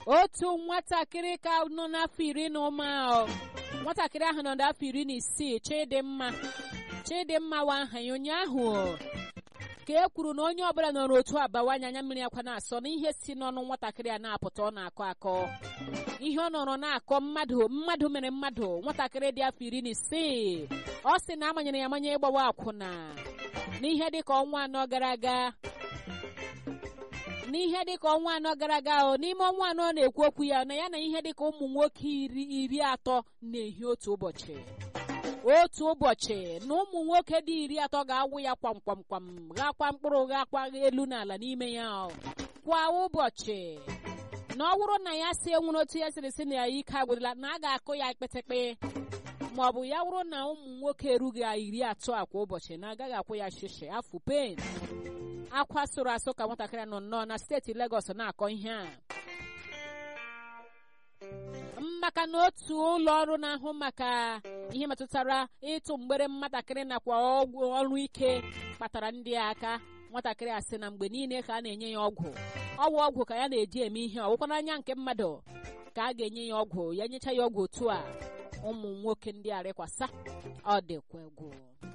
otu nwatakịrị ka nọ n'afọ iri na ụma ahụ nwatakịrị ahụ nọ n'afọ iri na isii chidimma chidimma wa aha ya ụnyaahụ ka e kwuru na onye ọbụla nọ n'otu abawanye anya mmiri akwa na-asọ na ihe si n'ọnụ nwatakịrị a na-apụta ọ na-akọ akọ ihe ọ nọrọ na-akọ mmadụ mmadụ mere mmadụ nwatakịrị dị afọ iri na isii ọ sị na amanyere ya amanye ịgbawa akwụna n'ihe dịka ọnwa anọ gara aga n'ihe dịka ọnwa anọ gara aga o n'ime ọnwa anọ ọ na-ekwu okwu ya na ya na ihe dịka ụmụ nwoke iri iri atọ na-ehi otu ụbọchị otu ụbọchị na ụmụ nwoke dị iri atọ ga-awụ ya kwamkwamkwam ghakwa mkpụrụ ghakwa elu n'ala n'ime ya kwa ụbọchị na ọ bụrụ na ya si enwere otu ya siri si na ya ike agwụdịla na a ga-akụ ya kpịtịkpị ma ọ bụ ya bụrụ na ụmụ nwoke erughị iri atọ a kwa ụbọchị na agaghị akwụ ya shishi afụ pen akwa sụrụ asụ ka nwatakịrị nọ nnọọ na steeti Legọs na-akọ ihe a maka na otu ụlọ ọrụ na-ahụ maka ihe metụtara ịtụ mgbere nwatakịrị nakwa ọgwụ ọrụ ike kpatara ndị aka nwatakịrị a sị na mgbe niile ka a na-enye ya ọgwụ ọgwụ ọgwụ ka ya na-eji eme ihe ọgwụkwa n'anya nke mmadụ ka a ga-enye ya ọgwụ ya nyecha ya ọgwụ otu a ụmụ nwoke ndị arịkwasa ọ dịkwa egwu